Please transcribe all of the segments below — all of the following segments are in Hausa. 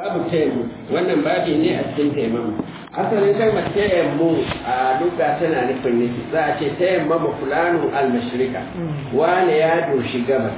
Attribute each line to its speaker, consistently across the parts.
Speaker 1: babu taimu wannan babi ne a cikin taimamu asalin kalmar taimu a duka tana nufin nufi za a ce taimama fulanu almashirika wane ya doshi gabas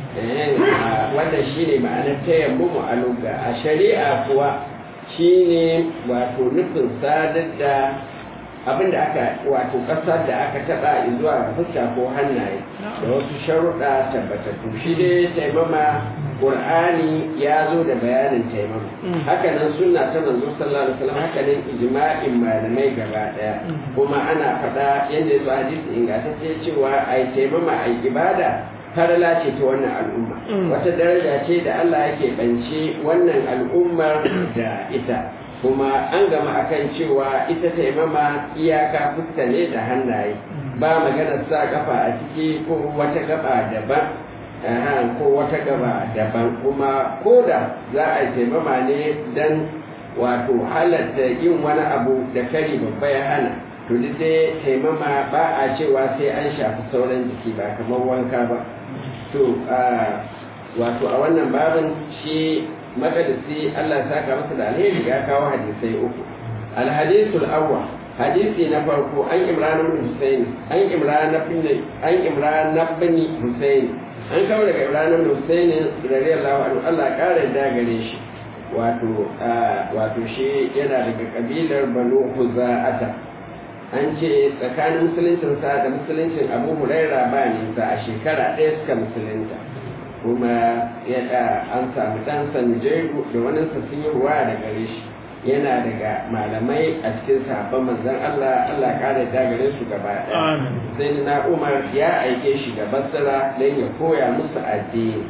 Speaker 1: wannan shi ne ma'anar taimamu a luga a shari'a kuwa shi ne wato nufin sadar da abinda aka wato ƙasar da aka taɓa zuwa fuska ko hannaye da wasu sharuɗa tabbatattu shi dai taimama Qur'ani ya zo da bayanin taimama haka nan sunna ta manzo sallallahu alaihi wasallam haka nan ijma'in malamai gaba daya kuma ana faɗa yadda ya zo hadisi ingantacce cewa ai taimama ai ibada farala ce ta wannan al'umma wata daraja ce da Allah yake bance wannan al'ummar da ita kuma an gama akan cewa ita taimama iyaka fuska ne da hannaye ba maganar sa kafa a ciki ko wata gaba daban ko wata gaba daban kuma ko da za a yi taimama ne don wato halatta yin wani abu da kari babba ya hana to duk dai taimama ba a cewa sai an shafi sauran jiki ba kamar wanka ba to wato a wannan babin shi makadisi Allah saka masa da alheri ya kawo hadisai uku alhadisul awwal hadisi na farko an imran ibn husayn an imran ibn an imran ibn husayn an kawo daga ibrahim husaini radiyallahu anhu Allah kare da gare shi wato wato shi yana daga kabilar banu huza'ata an ce tsakanin musuluncin sa da musuluncin abu huraira ba nisa a shekara ɗaya suka musulunta kuma ya an samu ɗan sanjairu da wani sun yi ruwa da gare shi yana daga malamai a cikin sahabban manzon Allah Allah kare da gare su gaba ɗaya sai na Umar ya aike shi da Basra don ya koya musu addini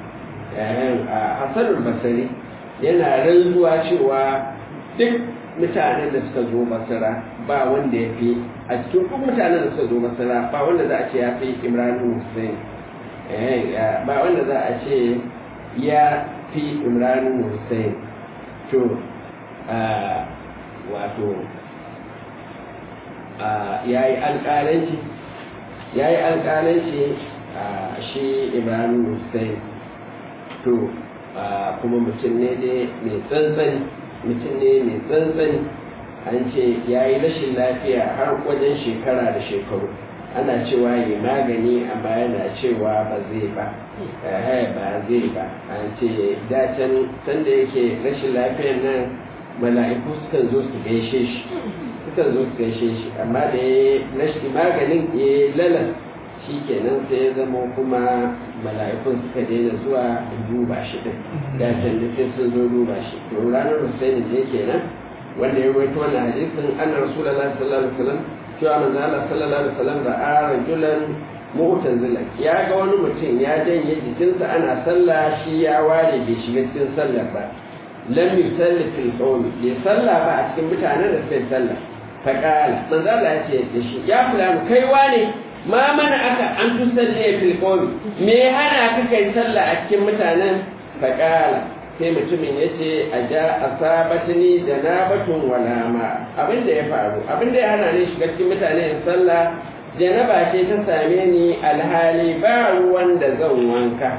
Speaker 1: a Hassanul Basri yana rantsuwa cewa duk mutanen da suka zo Basra ba wanda ya fi a cikin duk mutanen da suka zo Basra ba wanda za a ce ya fi Imran Hussein ba wanda za a ce ya fi Imran Hussein to wato ya yi alƙalanci ya yi alƙalanci shi ibrahim hussein to kuma mutum ne dai mai tsantsani mutum ne mai tsantsani an ce ya yi rashin lafiya har wajen shekara da shekaru ana cewa yi magani amma yana cewa ba zai ba ba zai ba an ce dacen sanda yake rashin lafiyar nan mala'iku sukan zo su gaishe shi sukan zo su gaishe shi amma da ya rashi maganin ya lalas shi kenan sai ya zama kuma mala'ikun suka daina zuwa duba shi din da can da sai sun zo duba shi to ranar husaini ne kenan wanda ya rawaito wannan hadisin anna rasulullahi sallallahu alaihi wasallam cewa manzo Allah sallallahu alaihi wasallam ra'a rajulan mu'tazilan ya ga wani mutum ya janye jikinsa ana sallah shi ya ware bai shiga cikin sallar ba lam yusalli fil qawmi bai salla ba a cikin mutanen da suka salla fa qala manzo Allah ya ce da shi ya fulani kai wane ma mana aka an tusalli fil qawmi me hana ka kai salla a cikin mutanen fa qala sai mutumin ya ce a ja asabatni janabatun wala ma abin da ya faru abin da ya hana ni shiga cikin mutane in salla janaba ce ta same ni alhali ba ruwan da zan wanka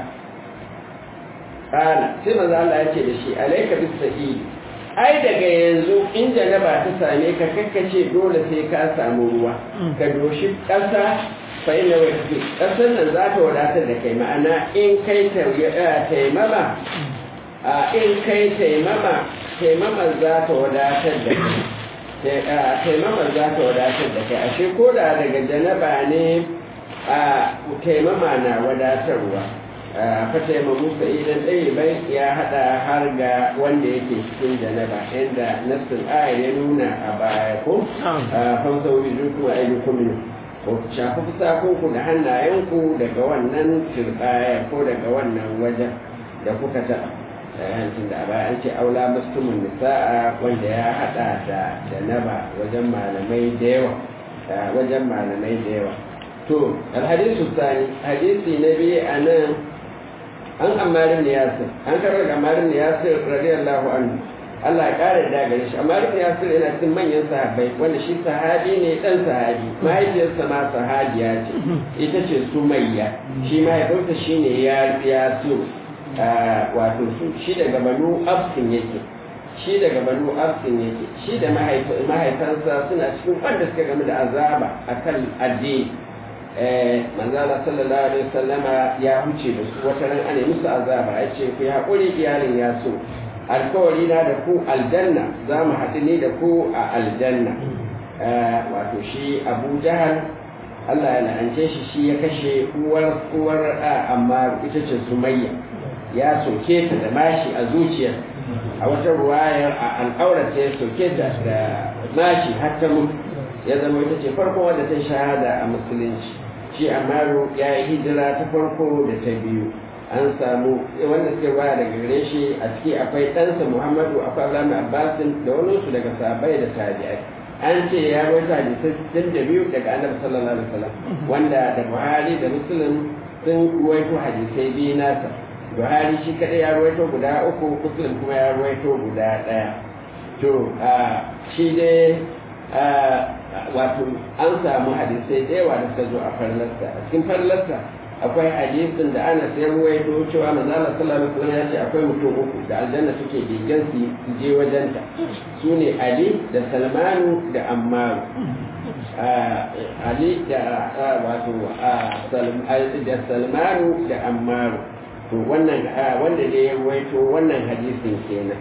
Speaker 1: kana sai maza Allah ya ce da shi alaika bis sa'id ai daga yanzu in janaba ta same ka kakkace dole sai ka samu ruwa ka doshi ƙasa fa ina wani ƙasar nan za ta wadatar da kai ma'ana in kai taimama a in kai taimama taimama za ta wadatar da kai taimama za ta wadatar da kai ashe ko da daga janaba ne a taimama na wadatarwa fata yamma musa idan ɗaya bai ya haɗa har ga wanda yake cikin janaba inda nassin ayar ya nuna a baya ko fan sauri zuku a yi kuminu ko shafi fusakunku da hannayenku daga wannan turbaya ko daga wannan wajen da kuka taɓa hancin da a baya an ce aula mastumin nisa'a wanda ya haɗa da janaba wajen malamai da yawa wajen malamai da yawa to alhadisu sani hadisi na biyu a nan an amarin yasir an karar da amarin yasir radiyallahu anhu Allah ya kare da gare shi amarin yasir yana cikin manyan sahabbai wanda shi sahabi ne dan sahabi mahaifiyarsa ma sahabiya ce ita ce sumayya shi mahaifinsa shine ya yasir wato shi daga banu absin yake shi daga banu arsin yake shi da mahaifansa suna cikin wanda suka game da azaba akan addini manzala sallallahu alaihi wasallama ya huce da su wata ran ana musu azaba ya ce ku haƙuri iyalin ya so alkawari na da ku aljanna za mu haɗu ne da ku a aljanna wato shi abu jahal Allah ya la'ance shi shi ya kashe uwar uwar amma ita ce sumayya ya soke ta da mashi a zuciya a wata ruwayar a al'aurata ya soke ta da mashi har ta mutu ya zama ita ce farko wadda ta shahada a musulunci shi amaru ya yi hijira ta farko da ta biyu an samu wanda suke baya daga gare shi a ciki akwai ɗansa muhammadu akwai abdullahi abbasin da wani su daga sahabbai da tabi'ai an ce ya rawaita hadisai sittin da biyu daga annabi sallallahu alaihi wasallam wanda da buhari da muslim sun ruwaito hadisai biyu nasa buhari shi kadai ya ruwaito guda uku muslim kuma ya ruwaito guda ɗaya to shi dai wato an samu hadisai da yawa da suka zo a farlarsa a cikin farlarsa akwai hadisin da ana sai ruwaito cewa manzo Allah sallallahu alaihi wasallam ya ce akwai mutum uku da aljanna suke bigan su je wajenta su ne Ali da Salmanu da Ammar Ali da wato da Salmanu da Ammar to wannan wanda ne ya ruwaito wannan hadisin kenan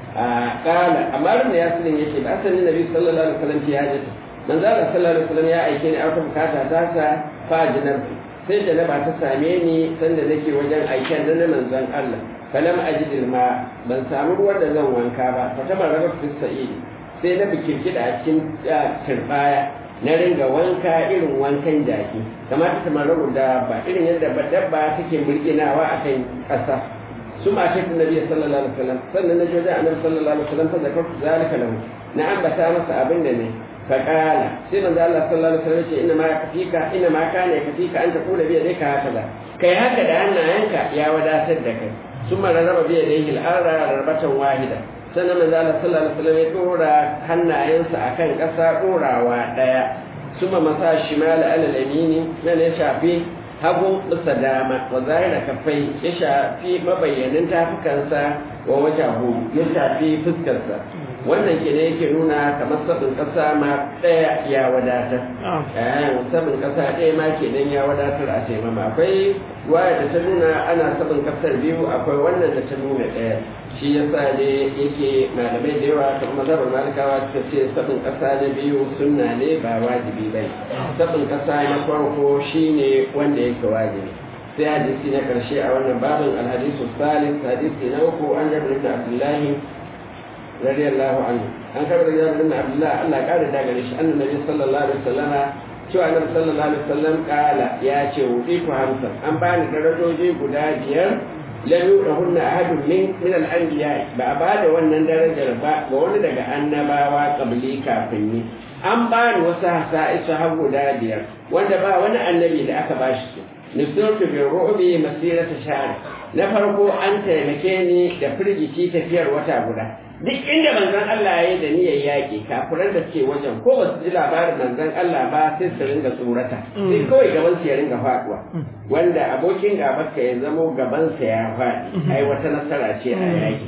Speaker 1: kala Ammar ne ya sunan yake ba asalin Nabi sallallahu alaihi wasallam ya hajjata manzo Allah sallallahu alaihi wasallam ya aike ni aka bukata ta sa fa jinabtu sai da ba ta same ni sanda nake wajen aiken da na manzon Allah falam ajidil ma ban samu ruwan da zan wanka ba fa ta maraba fi sa'id sai na bikirkida a cikin turbaya na ringa wanka irin wankan jaki kamar ta maraba da ba irin yadda dabba take murginawa akan ƙasa su ma ta nabi sallallahu alaihi wasallam sannan na joda annabi sallallahu alaihi wasallam fa zakartu zalika lahu na ambata masa abin da ne فقال سيما ذا الله صلى الله عليه وسلم إنما يكفيك إنما كان يكفيك أن تقول بيديك هكذا كي هكذا أن أنك يا ودا سدك ثم ررب بيديه الأرض رربة واحدة sannan manzo Allah sallallahu alaihi wasallam ya dora hannayensa akan ƙasa dorawa daya suma masa shimal ala al-yamini nan ya shafi hagu bisa dama wa zahira kafai ya shafi mabayyanin tafukansa wa wajahu ya shafi fuskarsa wannan ke ne yake nuna kamar sabin ƙasa ma ɗaya ya wadatar sabin ƙasa ɗaya ma ke nan ya wadatar a taimama akwai waya da ta nuna ana sabin ƙasar biyu akwai wannan da ta nuna ɗaya shi ya sa ne yake malamai da yawa kamar mazhabar malikawa suka ce sabin ƙasa na biyu sunna ne ba wajibi bai sabin ƙasa na farko shine wanda yake wajibi sai hadisi na ƙarshe a wannan babin alhadisu salis hadisi na uku an jabir ibn abdullahi رضي الله عنه أن كان رجال بن عبد الله الله قال داغريش أن النبي صلى الله عليه وسلم شو النبي صلى الله عليه وسلم قال يا شوقيك همسا أن بان درجوجي guda biyar lam yurahunna ahadun min min al-anbiya ba ba da wannan darajar ba ga wani daga annabawa kabli kafin ni an bani wasu hasa'isu har guda biyar wanda ba wani annabi da aka bashi su nusirtu bi ru'bi masirata shahr na farko an taimake ni da firgici tafiyar wata guda duk inda manzon Allah ya yi da niyyar yaƙi kafiran da suke wajen ko ba su ji labarin manzon Allah ba sai su ringa tsorata sai kawai gaban su ya ringa faduwa wanda abokin gabarka ya zamo gaban sa ya faɗi ai wata nasara ce a yaƙi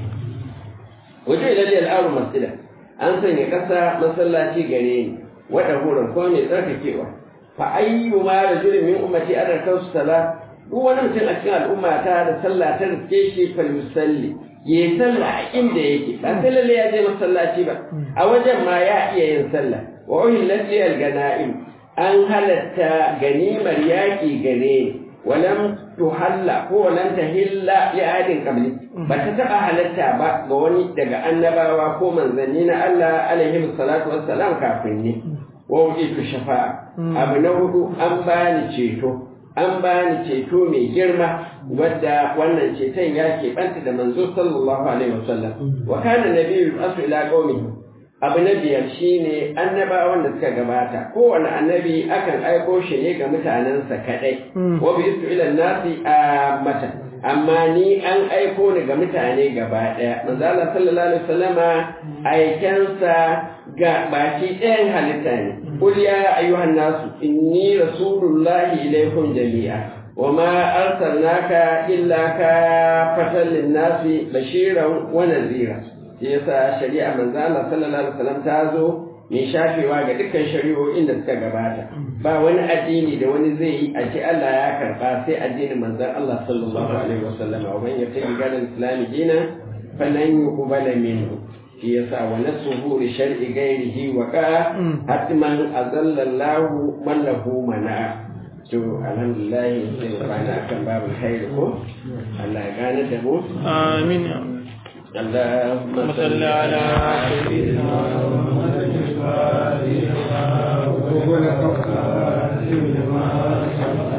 Speaker 1: wajen idan ya al'aru masjida an sanya ƙasa masallaci gare ni wada horon ko mai tsarkakewa fa ayyu ma rajulin min ummati adarkan su sala duk wani mutum a cikin al'umma ta da sallah ta riske shi fal musalli ya yi sallah a inda yake ba sai lalle ya je masallaci ba a wajen ma ya iya yin sallah wa uhillat li al-ganaim an halatta ganimar yaki gare ni walam tuhalla ko walam tahilla li ahadin qabli ba ta taba halatta ba ga wani daga annabawa ko manzanni na Allah alaihi salatu wassalam kafin ni wa ujitu shafa'a abu na hudu an bani ceto an bani ceto mai girma wadda wannan ceton ya keɓanta da manzo sallallahu alaihi wasallam wa kana nabiyyu asu ila qaumihi abu na biyar shine annabawan da suka gabata kowane annabi akan aiko shi ne ga mutanensa kadai wa bi istu ila nasi mata amma ni an aiko ni ga mutane gaba daya manzo Allah sallallahu alaihi wasallama aikensa ga baki ɗayan halitta ne qul ya ayyuhan nasu inni rasulullahi ilaykum jami'a وما أرسلناك إلا كافة للناس بشيرا ونذيرا shi yasa shari'a manzo Allah sallallahu alaihi wasallam ta zo mai shafewa ga dukkan shari'o'in da suka gabata ba wani addini da wani zai yi a ce Allah ya karba sai addinin manzon Allah sallallahu alaihi wasallam wa man yattabi galan islami dina falan yuqbala minhu shi yasa wa nasuhu li shar'i ghairihi wa ka hatman azalla Allah man lahu mana to alhamdulillah sai bana akan babul khair ko Allah ya gane da mu
Speaker 2: amin
Speaker 1: اللهم
Speaker 2: صل على سيدنا محمد